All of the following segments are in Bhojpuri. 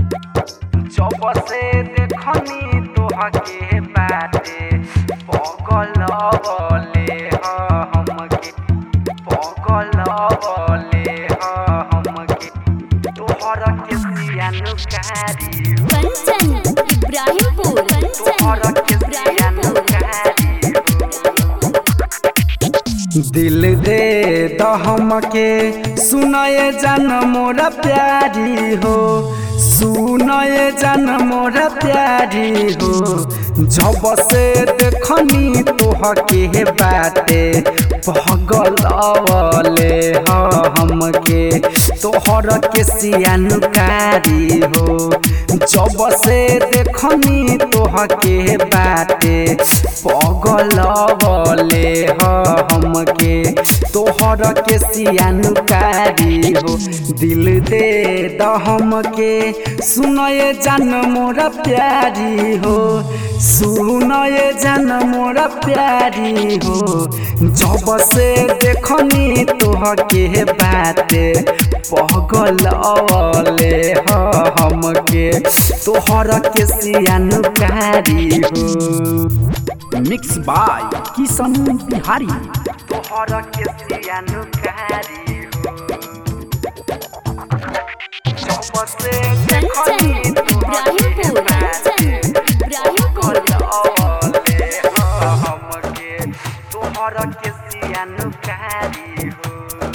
जब से देखनी तोहके बाटे पगल बले हमके पगल बले हमके तोहर के सियानुकारी कंचन इब्राहिमपुर कंचन तोहर के इब्राहिमपुर दिल दे दहम के सुनए जन मोरा प्यारी हो सुनए जन मोरा प्यारी हो जब से देखनी तोहके बाटे पगल अवले हमके तोहर के सियानुकारी हो जब से देखनी तोहके बाटे पगल बले हमके तोहर के सियानुकारी हो दिल दे दहम के सुनए जान मोरा प्यारी हो सुनए जान मोरा प्यारी हो जब से देखनी तोहके बाटे पगल अवले हमके तोहर के सियानुकारी हो मिक्स बाय किशन बिहारी तोहर के सियानुकारी हो जब से कंचन देखनी तोहके इब्राहिमपुर बाटे कंचन इब्राहिमपुर अवले हमके तोहर के सियानुकारी हो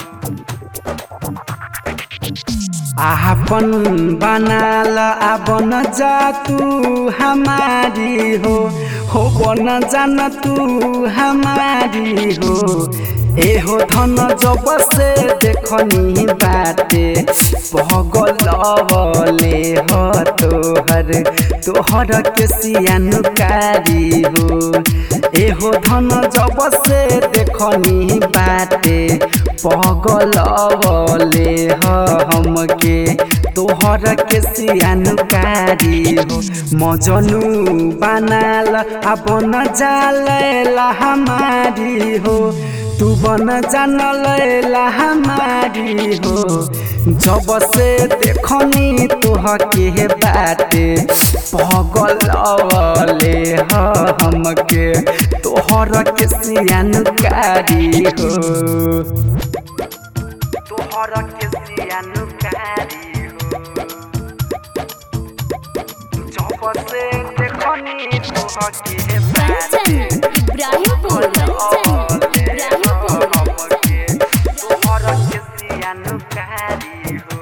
आपन बनाल आबन जा तू हमारी हो हो बन जान तू हमारी हो एहो धन जब से देखनी बाटे पगल बले हो तोहर तोहर के सियानुकारी हो एहो धन जब से देखनी बाटे पगल बले हमके तोहर के सियानुकारी हो मजनू बनाल अपन जालेला हमारी हो तू बन जान लैला हमारी हो जब से देखनी तोहके बाटे पगल अवले हमके तोहर के सियानुकारी हो तोहर के सियानुकारी हो जब से देखनी तोहके कंचन इब्राहिमपुर कंचन इब्राहिमपुर तोहर के सियानुकारी हो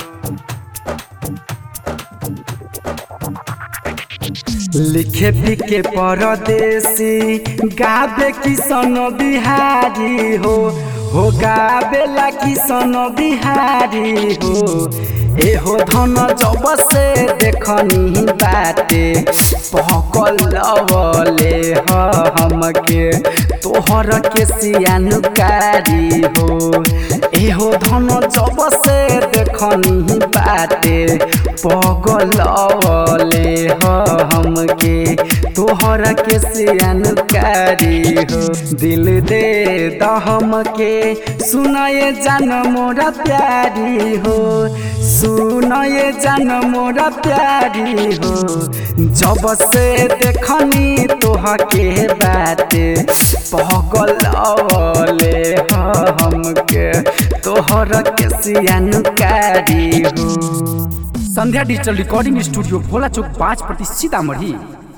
लिखे पिके परदेसी गाबे किसन बिहारी हो हो गाबेला किसन बिहारी हो एहो धन जब से देखनी बाटे पकल बले हमके तोहर के सियानुकारी हो एहो धन जब से देखनी बाटे पगल बले हमके तोहर के सियानुकारी हो दिल दे दहम के सुनए जान मोरा प्यारी हो सुनए जान मोरा प्यारी हो जब से देखनी तोहके बाटे पगल अवले हमके तोहर के सियानुकारी हो Sandhya digital recording studio Bhola Chowk पाँच प्रति सीतामढ़ी